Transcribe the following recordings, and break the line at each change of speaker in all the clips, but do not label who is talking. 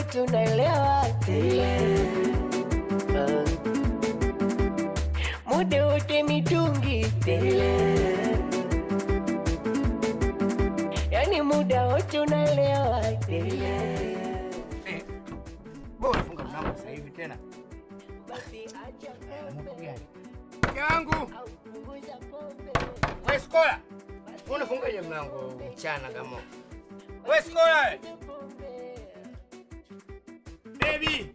wote unaelewa tele Ah. muda wote mitungi tele yani muda wote unaelewa tele
Eh, bora funga mlango sasa hivi tena.
basi acha
Mungu
pombe
gani? Mke wangu,
au punguza pombe
wewe Skola. Unafungaje mlango mchana kama? Wewe Skola. we. Baby,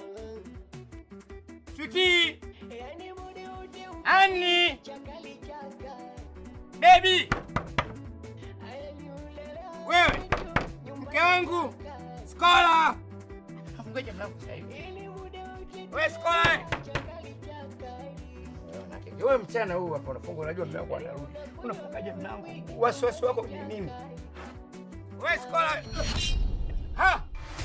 sweetie,
yani muda wote
Annie,
chakali chaka
baby,
yani unaelewa
wewe mke wangu Skola. Unafungaje mlango sasa hivi?
yani muda wote
Wewe Skola. we.
chakali chaka
Wewe unakeke. Wewe mchana huu hapa unafunga, unajua mlango anarudi. Unafungaje mlango? Wasiwasi wako ni nini? Wewe Skola. Ha!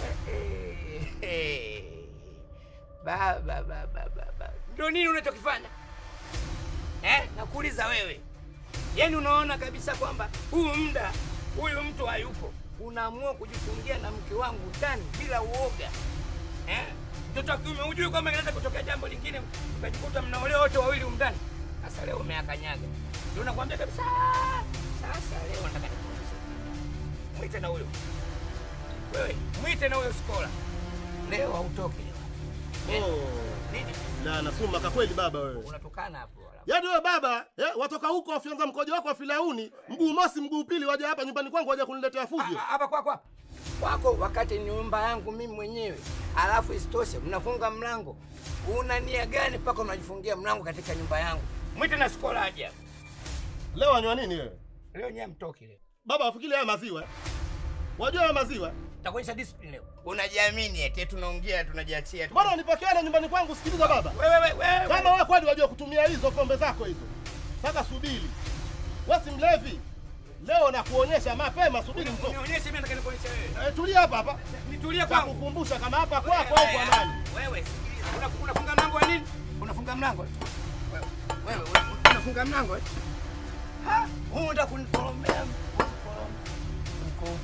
Baba baba baba. Ndio nini unachokifanya? Eh? Nakuuliza wewe. Yaani unaona kabisa kwamba huu muda huyu mtu hayupo. Unaamua kujifungia na mke wangu ndani bila uoga. Eh? Mtoto wa kiume hujui kwamba inaweza kutokea jambo lingine ukajikuta mnaolewa wote wawili humu ndani. Sasa leo umeakanyaga. Ndio nakwambia kabisa. Sasa leo nataka nikuonyeshe. Mwite na huyo. Wewe, mwite na huyo skola. Leo hautoki leo.
Oh,
Nini?
na nasumaka kweli baba wewe.
Unatokana hapo wala.
Yaani wewe baba, eh, watoka huko wafyonza mkojo wako wa filauni, mguu mosi mguu pili waje hapa nyumbani kwangu waje kuniletea fujo.
Ah, Hapa kwako hapa. Kwako wakati ni nyumba yangu mimi mwenyewe. Alafu isitoshe mnafunga mlango. Una nia gani mpaka unajifungia mlango katika nyumba yangu? Mwite na skola aje hapa.
Leo wanywa nini wewe?
Leo nyewe mtoki leo.
Baba wafikiri haya maziwa. eh? Wajua haya maziwa?
Takuonyesha discipline leo. Unajiamini eti tunaongea tunajiachia. tu.
Bora unipokeane nyumbani kwangu sikiliza baba.
Wewe wewe wewe.
Kama wewe kweli wajua kutumia hizo pombe zako hizo. Sasa subiri. Wewe si mlevi. Leo nakuonyesha mapema subiri mtoto.
Unionyeshe mimi nataka nikuonyeshe wewe.
Eh, tulia hapa hapa.
Nitulie kwangu.
Takukumbusha kama hapa kwako au kwa nani.
Wewe sikiliza. Una- Unafunga mlango wa nini? Unafunga mlango. Wewe wewe una- unafunga mlango. eh? Ha? Huu unataka kunikoromea. Mko.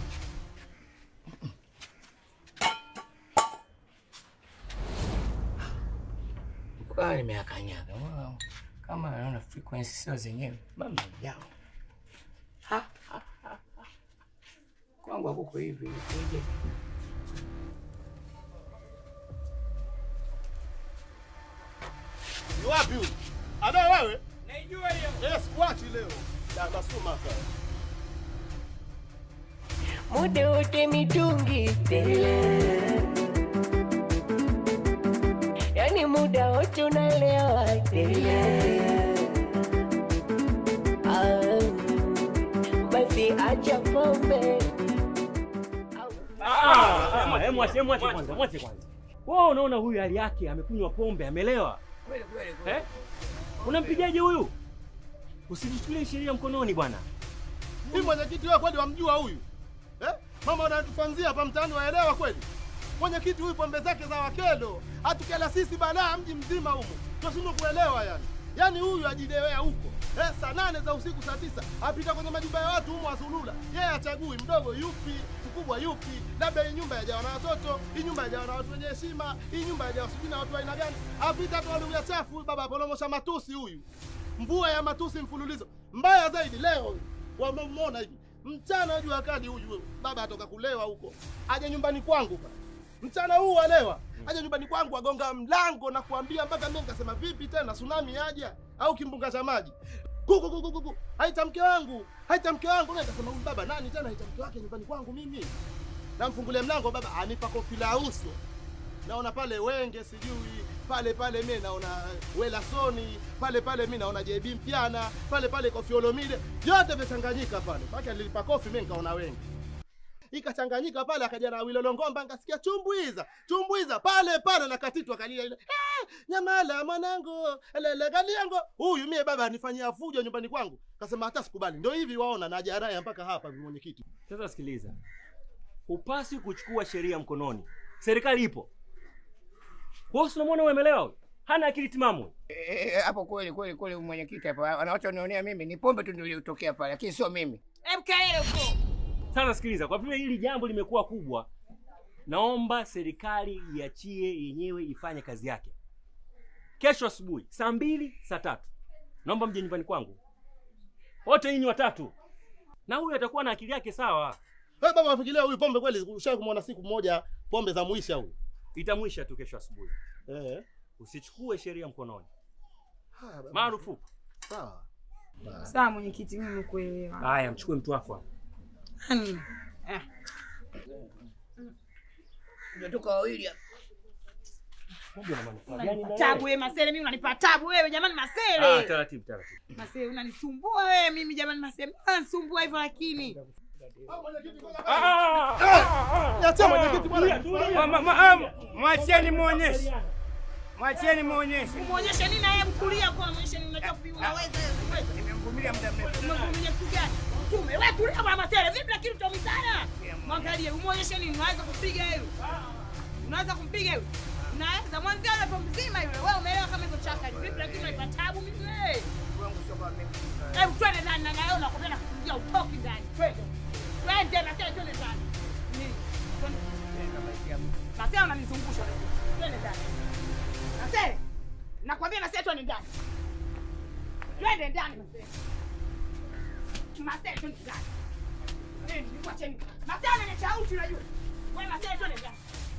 Kama nimeakanyaga. Wow. Kama naona frequency sio zenyewe. Mama yao. Ha, ha, ha, ha. Kwangu hakuko hivi. Ije.
Ni wapi huyu? Ada wewe?
Naijua hiyo.
Yes, kuachi leo. Da nasumaka.
muda wote mitungi tele yani muda wote unaelewa tele Ah, basi acha pombe
Mwache mwache kwanza, mwache kwanza. Wewe unaona huyu hali yake amekunywa pombe, amelewa.
Kweli kweli kweli.
Eh? Unampigaje huyu? Usijichukulie sheria mkononi bwana.
Hii mwenyekiti wewe kweli wamjua huyu? Eh? Mama wanatufanzia hapa mtaani waelewa kweli? Mwenyekiti huyu pombe zake za wakelo, atukela sisi balaa mji mzima humo. Tunashindwa kuelewa yani. Yaani huyu ajidewea huko. Eh, saa nane za usiku saa tisa apita kwenye majumba ya watu humo azulula. Yeye achagui mdogo yupi, mkubwa yupi, labda hii nyumba yajawa na watoto, hii nyumba yajawa na watu wenye heshima, hii nyumba yajawa sijui na watu wa aina gani. Apita tu lugha chafu huyu baba aporomosha matusi huyu. Mvua ya matusi mfululizo. Mbaya zaidi leo wamemwona hivi mchana jua kali huyu baba atoka kulewa huko, aje nyumbani kwangu pa mchana huu walewa, aje nyumbani kwangu agonga mlango na kuambia mpaka mimi nikasema vipi tena tsunami aja au kimbunga cha maji kuku kuku kuku, haita mke wangu, haita mke wangu. Na nikasema huyu baba nani tena haita mke wake nyumbani kwangu mimi? Namfungulia mlango, baba anipa kofi la uso naona pale wenge sijui pale pale mi naona welasoni pale pale mi naona JB Mpiana pale pale Koffi Olomide vyote vimechanganyika pale mpaka nilipa kofi mi nikaona wengi ikachanganyika pale akaja na Wilolo Ngomba nikasikia chumbwiza chumbwiza pale pale na katitwa kalia ile eh, nyamala mwanangu lele kaliango huyu mie baba anifanyia fujo nyumbani kwangu kasema hata sikubali ndio hivi waona na jaraya mpaka hapa mwenyekiti
Sasa sikiliza. Hupaswi kuchukua sheria mkononi. Serikali ipo. Wewe si unamwona umelewa huyu? Hana akili timamu.
Eh, hapo kweli kweli kweli mwenyekiti hapo anachoonea mimi ni pombe tu ndio iliyotokea pale lakini sio mimi.
Sasa sikiliza, kwa vile hili jambo limekuwa kubwa, naomba serikali iachie yenyewe ifanye kazi yake. Kesho asubuhi saa mbili, saa tatu, naomba mje nyumbani kwangu wote nyinyi watatu, na huyu atakuwa na akili yake sawa.
Wewe baba wafikiria huyu pombe kweli ushawahi kumwona siku moja pombe za mwisha huyu?
Itamwisha tu kesho asubuhi.
Eh.
Usichukue sheria mkononi,
Haya baba.
marufuku.
Sawa.
Sawa mwenyekiti, mimi nimekuelewa.
Haya, mchukue mtu wako hapa.
Yaani, eh,
Tunatoka wawili hapa.
Pombe na manufaa gani na
unanipa
wewe?
tabu wewe Masele, mimi unanipa tabu wewe jamani
Ah,
Masele.
taratibu taratibu.
Masele unanisumbua wewe mimi jamani Masele. Unanisumbua hivyo lakini.
Niachie mwenyekiti bwana.
Ma- ma- ma- ah, Mwacheni muonyeshe, mwacheni muonyeshe.
Muonyeshe nini na yeye mkulia kwa muonyeshe nini unataka kupiga unaweza wewe.
Nimemvumilia muda mrefu.
Umevumilia kitu gani? Tume, wewe tulia bwana Masele. Vipi lakini utaumizana? Mwangalie, umuonyeshe nini? Unaweza kupiga yule. Unaweza kumpiga yule. Unaweza mwanzia yule pombe mzima yule. Wewe umeelewa kama hivyo chaka. Vipi lakini unaipa tabu mimi wewe? Hebu twende ndani na nayo nakwambia nakupigia utoki ndani. Twende. Twende na sasa twende ndani. Nini? Twende. Na sasa unanizungusha. Twende ndani. Na sasa nakwambia na sasa twende ndani. Twende ndani na sasa. Masele twende ndani. Nini? Nikwacheni. Masele ni chauti unajua. Wewe Masele twende ndani.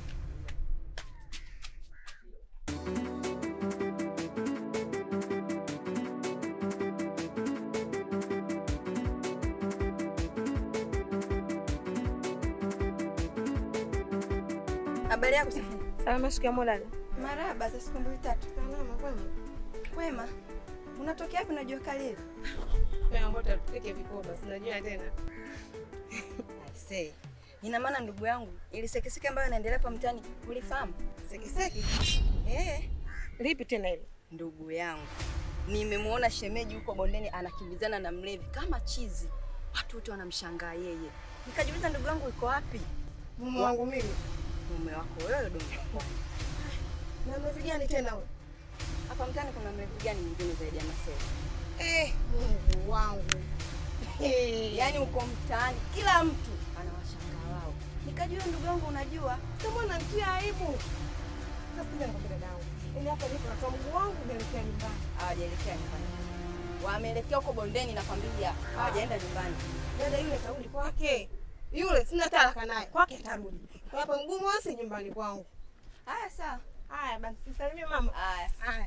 Habari yako Safina?
Salama, shikamoo dada.
Marahaba, za siku mbili tatu.
Salama kwema.
Kwema. Unatokea wapi na jua kali hivi?
Wewe ngoja tupike vikoba, sinajua tena.
Aisee. Ina maana ndugu yangu, ili sekeseke ambayo inaendelea hapa mtaani, ulifahamu?
Sekeseke.
Eh,
Lipi tena hilo?
ndugu yangu. Nimemuona shemeji huko bondeni anakimbizana na mlevi kama chizi. Watu wote wanamshangaa yeye. Nikajiuliza ndugu yangu yuko wapi?
Mume wangu mimi.
Mume wako wewe dogo.
Na mlevi gani tena wewe?
Hapa mtaani kuna mlevi gani mwingine zaidi ya Marcel?
Eh, Mungu wangu. Eh,
Yaani uko mtaani kila mtu anawashangaa wao. Nikajua ndugu yangu unajua.
sasa mbona nitia aibu? Sasa sikiza nikwambie dada yangu. Yaani hapa nipo natoa mguu wangu naelekea nyumbani.
hawajaelekea nyumbani. Wameelekea huko bondeni nakwambia, hawajaenda nyumbani.
Dada yule karudi kwake. Yule sina talaka naye. Kwake atarudi. Kwa hapa mgumu wasi nyumbani kwangu.
Haya sawa.
Haya basi, sisalimie mama.
Haya.
Haya.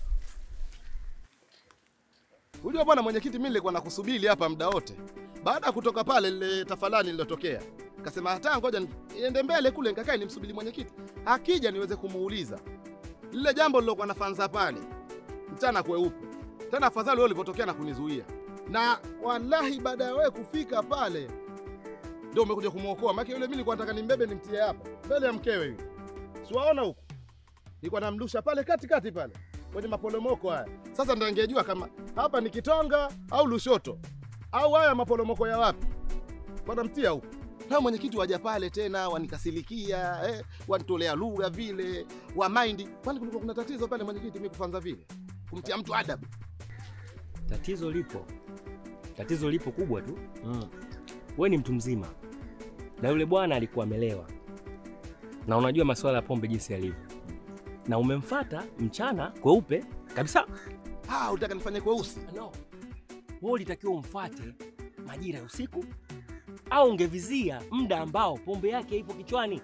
Unajua bwana mwenyekiti, mimi nilikuwa nakusubiri hapa muda wote. Baada ya kutoka pale lile tafalani lililotokea, kasema hata ngoja ni- niende mbele kule nikakae nimsubiri mwenyekiti. Akija niweze kumuuliza lile jambo lilokuwa nafanza pale mchana kweupe. Tena afadhali wewe ulivyotokea na kunizuia. Na wallahi baada ya wewe kufika pale ndio umekuja kumwokoa. Maana yule mimi nilikuwa nataka nimbebe nimtie hapa mbele ya mkewe yule. Siwaona huko. Nilikuwa namlusha pale katikati pale kwenye maporomoko haya. Sasa ndio angejua kama hapa ni Kitonga au Lushoto au haya maporomoko ya wapi, wanamtia huko. Na mwenyekiti waja pale tena wanikasilikia, eh, wanitolea lugha vile wa mind. Kwani kulikuwa kuna tatizo pale mwenyekiti, mimi kufanza vile kumtia mtu adabu?
Tatizo lipo, tatizo lipo kubwa tu. Mm. We ni mtu mzima na yule bwana alikuwa amelewa, na unajua masuala ya pombe jinsi yalivyo, na umemfata mchana kweupe kabisa.
Ah, utaka nifanye kweusi?
No, wewe ulitakiwa umfate majira ya usiku, au ungevizia muda ambao pombe yake ipo kichwani.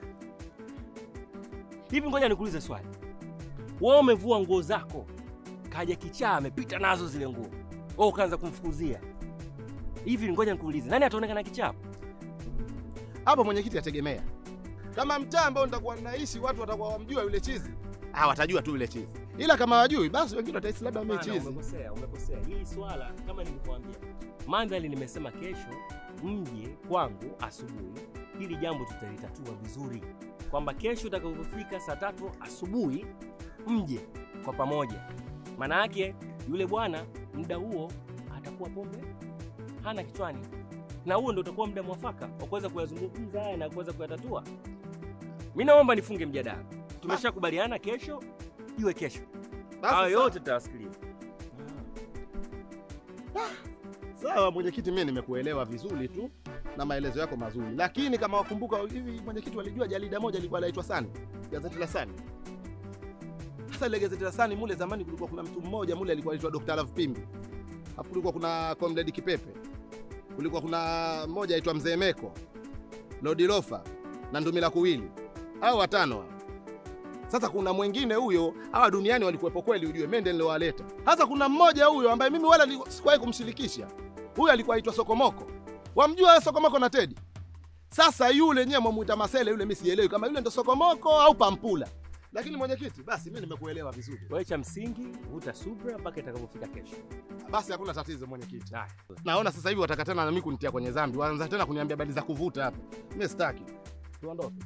Hivi ngoja nikuulize swali, wewe umevua nguo zako, kaja kichaa amepita nazo zile nguo, wewe ukaanza kumfukuzia hivi, ngoja nikuulize, nani ataonekana kichaa?
Hapo mwenyekiti ategemea. Kama mtaa ambao nitakuwa naishi watu watakuwa wamjua yule chizi, ah, watajua tu yule chizi. Ila kama wajui, basi wengine watahisi labda mimi
Hapana,
chizi.
Umekosea, umekosea. Hili swala kama nilivyokuambia, mandhari nimesema kesho mje kwangu asubuhi, hili jambo tutalitatua vizuri, kwamba kesho utakapofika saa tatu asubuhi mje kwa pamoja. Maana yake yule bwana muda huo atakuwa pombe hana kichwani, na huo ndio utakuwa muda mwafaka wa kuweza kuyazungumza haya na kuweza kuyatatua. Mi naomba nifunge mjadala, tumeshakubaliana kesho iwe kesho.
Basi
Hayo
sawa.
yote tutawasikiliza.
Sawa mwenyekiti, mimi nimekuelewa vizuri tu. na maelezo yako mazuri, lakini kama wakumbuka hivi, mwenyekiti walijua jarida moja lilikuwa laitwa Sani, gazeti la Sani. Sasa ile gazeti la Sani mule zamani kulikuwa kuna mtu mmoja mule alikuwa anaitwa Dr. Love Pimbi, alafu kulikuwa kuna Comrade Kipepe, kulikuwa kuna mmoja aitwa Mzee Meko, Lodi Lofa na Ndumila Kuwili, hao watano hao. Sasa kuna mwingine huyo, hawa duniani walikuwepo kweli, ujue mende niliowaleta. Sasa kuna mmoja huyo ambaye mimi wala nili- sikuwahi kumshirikisha. Huyo alikuwa aitwa Sokomoko. Wamjua wewe Sokomoko na Tedi? Sasa yule nyewe mwamuita Masele yule, mimi sielewi kama yule ndo Sokomoko au Pampula. Lakini mwenyekiti, basi mimi nimekuelewa vizuri.
Wewe cha msingi vuta subra mpaka itakapofika kesho.
Basi hakuna tatizo mwenyekiti.
Haya.
Naona sasa hivi wataka tena na mimi kunitia kwenye dhambi. Waanza tena kuniambia habari za kuvuta hapa. Mimi sitaki. Tuondoke.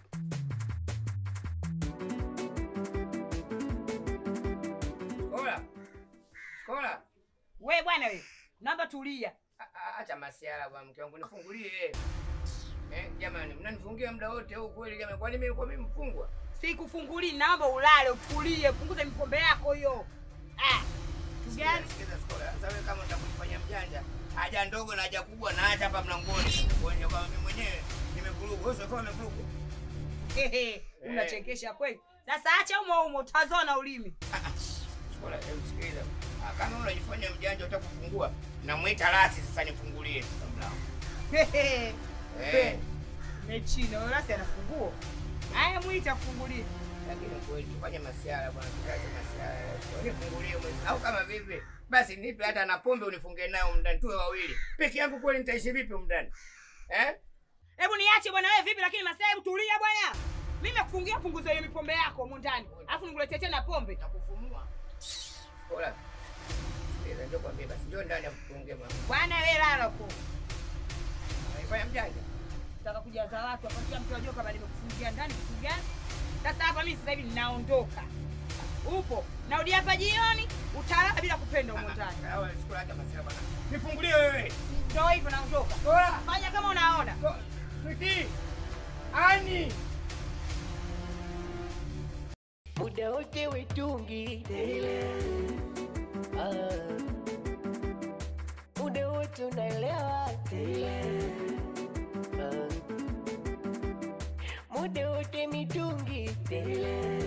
Kola. Kola.
We bwana we, naomba tulia.
A- a- Acha masiara bwana mke wangu nifungulie. Eh, jamani mnanifungia muda wote huu kweli jamani. Kwani mimi kwa mimi mfungwa?
Sikufungulii, naomba ulale, utulie, punguza mipombe yako hiyo. Ah, gani?
Sikiza Skola. Sasa wewe kama utakufanya mjanja, haja ndogo na haja kubwa na acha hapa mlangoni. Kuonyesha kwamba mimi mwenyewe nimevurugwa. Wewe sio kama umevurugwa.
Hehe, unachekesha kweli. Sasa acha umo umo, utazona ulimi.
Skola, hebu sikiliza. Ah, Kama unajifanya mjanja utakufungua, namwita rasi sasa nifungulie sasa mlango.
Hehe,
Eh.
mechina wewe rasi anafunguo. Haya mwita kufungulia.
lakini kweli fanya masiara bwana, tukache masiara, unifungulie mwezi au kama vipi basi nipe hata na pombe unifunge nayo mndani, tuwe wawili peke yangu. Kweli nitaishi vipi mndani eh?
Hebu niache bwana wewe vipi lakini masaa hebu tulia bwana. Mimi nakufungia punguza hiyo mipombe yako humo ndani. Alafu nikuletee tena pombe.
Nakufumua Kola, sikiliza, njoo kwambie basi, njoo ndani akufunge mama,
Bwana wewe lala huko.
naifanya mjanja
Nataka kujaza watu hapa kila mtu ajue kama nimekufungia ndani kitu gani. Sasa hapa mimi sasa hivi ninaondoka. Upo. Narudi hapa jioni, utalala bila kupenda humo ndani.
Hawa sikula hata masiara bwana, nifungulie wewe
Ndio hivyo naondoka.
Kola,
Fanya kama unaona.
Ko- Switi, Ani
muda wote wetungi Ah. muda wote unaelewa Ah. muda wote mitungi